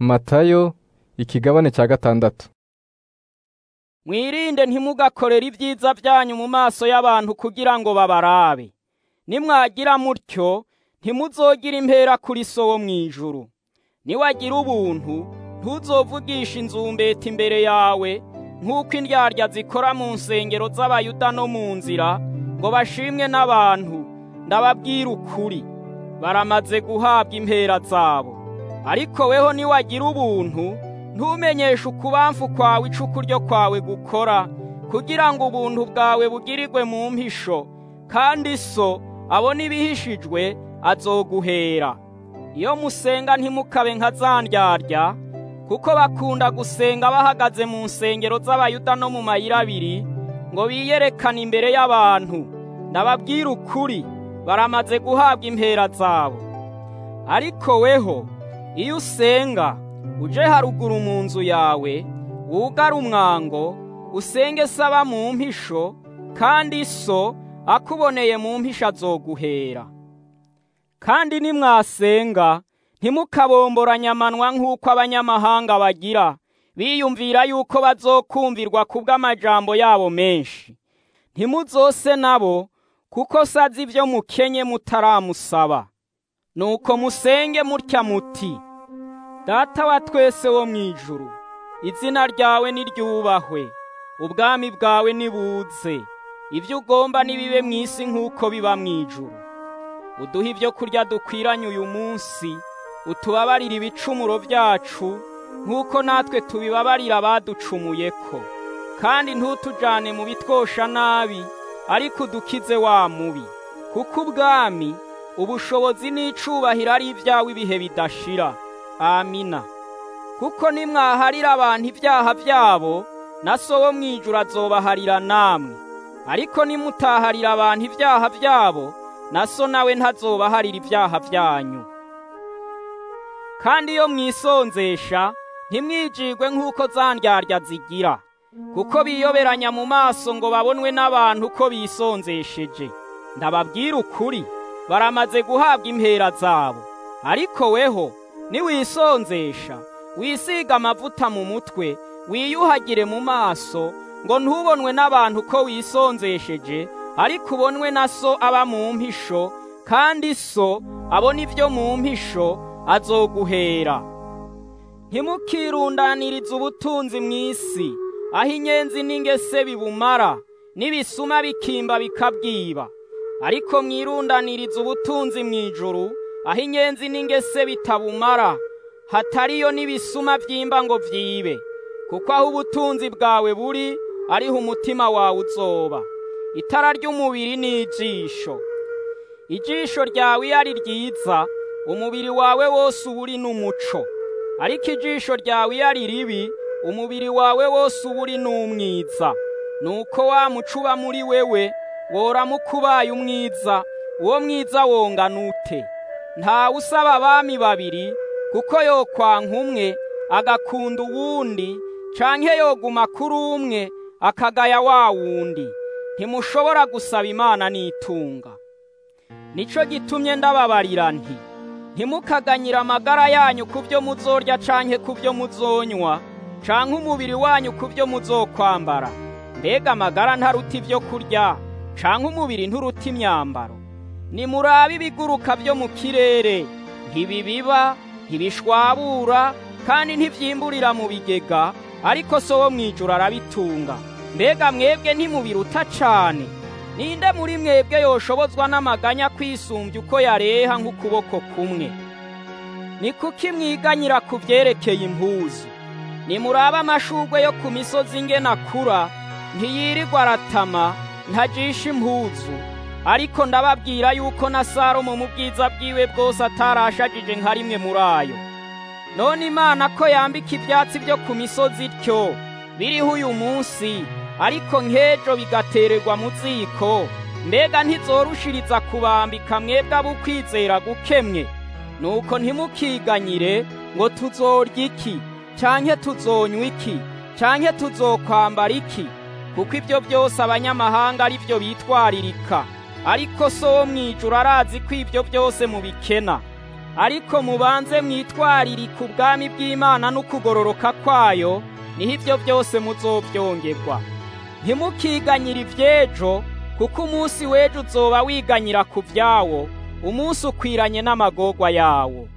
matayo ikigabane cya gatandatu mwirinde ntimugakorere ibyiza byanyu mu maso y'abantu kugira ngo babarabe nimwagira mutyo ntimuzogira impera kuri so wo mu ijuru niwagira ubuntu ntuzovugisha inzumbeti imbere yawe nk'uko indyarya zikora mu nsengero z'abayuda no mu nzira ngo bashimwe n'abantu ndababwira ukuri baramaze guhabwa impera zabo ariko weho niwagira ubuntu ntumenyeshe ukubamfu kwawe icukuryo kwawe gukora kugira ngo ubuntu bwawe bugirirwe mu mpisho kandi so abona ibihishijwe azoguhera iyo musenga ntimukabe nka za ndyarya kuko bakunda gusenga bahagaze mu nsengero z'abayuda no mu mayira abiri ngo biyerekane imbere y'abantu ndababwira ukuri baramaze guhabwa impera zabo ariko weho iyo usenga uje haruguru mu nzu yawe wugare umwango usenge saba mu mpisho kandi so akuboneye mu mpisho azoguhera kandi nimwasenga ntimukabomboranye amanwa nk'uko abanyamahanga bagira biyumvira yuko bazokumvirwa kubw'amajambo yabo menshi ntimuzose nabo kuko sazi ibyo mukenye mutaramusaba nuko musenge mutya muti data wa twese wo mu ijuru izina ryawe niryubahwe ubwami bwawe nibuze ibyo ugomba nibibe mu isi nk'uko biba mu ijuru uduhe ibyo kurya dukwiranye uyu munsi utubabarire ibicumuro byacu nk'uko natwe tubibabarira abaducumuye ko kandi ntutujane mu bitwosha nabi ariko udukize wa mubi kuko ubwami ubushobozi n'icubahiro ari ibyawe ibihe bidashira amina kuko nimwaharira abantu ibyaha byabo na so wo mu ijuru azobaharira namwe ariko nimutaharira abantu ibyaha byabo na so nawe ntazobaharira ibyaha byanyu kandi iyo mwisonzesha ntimwijigwe nk'uko za ndyarya zigira kuko biyoberanya mu maso ngo babonwe n'abantu ko bisonzesheje ndababwira ukuri baramaze guhabwa impera zabo ariko weho niwisonzesha wisiga amavuta mu mutwe wiyuhagire mu maso ngo ntubonwe n'abantu ko wisonzesheje ariko ubonwe na so aba mu mpisho kandi so abona ibyo mu mpisho azoguhera ntimukirundanirize ubutunzi mu isi aho inyenzi n'ingese bibumara n'ibisuma bikimba bikabwiba ariko mwirundanirize ubutunzi mu ijuru aho inyenzi n'ingese bitabumara hatariyo n'ibisuma byimba ngo byibe kuko aho ubutunzi bwawe buri ariho umutima wawe uzoba itara ry'umubiri ni ijisho ijisho ryawe iyo ari ryiza umubiri wawe wose uba uri n'umuco ariko ijisho ryawe iyo ari ribi umubiri wawe wose uba uri n'umwiza nuko wa muco uba muri wewe woramuka ubaye umwiza uwo mwiza wongana ute ntawe usaba abami babiri kuko yokwanka umwe agakunda uwundi canke yoguma kuri umwe akagaya wa wundi ntimushobora gusaba imana n'itunga nico gitumye ndababarira nti ntimukaganyire amagara yanyu ku byo muzorya canke ku byo muzonywa canke umubiri wanyu ku byo muzokwambara mbega amagara ntaruta ibyo kurya canke umubiri nturuta imyambaro nimurabe ibiguruka byo mu kirere ntibibiba ntibishwabura kandi ntivyimburira mu bigega ariko so wo mwijuru arabitunga mbega mwebwe ntimubiruta cane ninde muri mwebwe yoshobozwa n'amaganya kwisumbya uko yareha nk'ukuboko kumwe ni kuki mwiganyira ku vyerekeye impuzu nimurabe amashurwe yo ku misozi ingena akura ntiyirirwa aratama ntajisha impuzu ariko ndababwira yuko na salomo mu bwiza bwiwe bwose atarashajije nka rimwe muri ayo none imana ko yambika ibyatsi byo ku misozi ityo biriho uyu munsi ariko nk'ejo bigatererwa mu ziko mbega ntizorushiriza kubambika mwebwe abukwizera gukemwe nuko ntimukiganyire ngo tuzorya iki canke tuzonywa iki canke tuzokwambara iki kuko ibyo byose abanyamahanga ari byo bitwaririka ariko so wo mwijuru arazi ko ibyo byose mubikena ariko mubanze mwitwaririke ubwami bw'Imana n'ukugororoka kwayo niho ibyo byose muzovyongerwa ntimukiganyire ivy'ejo kuko umunsi w'ejo uzoba wiganyira ku vyawo umunsi ukwiranye n'amagorwa yawo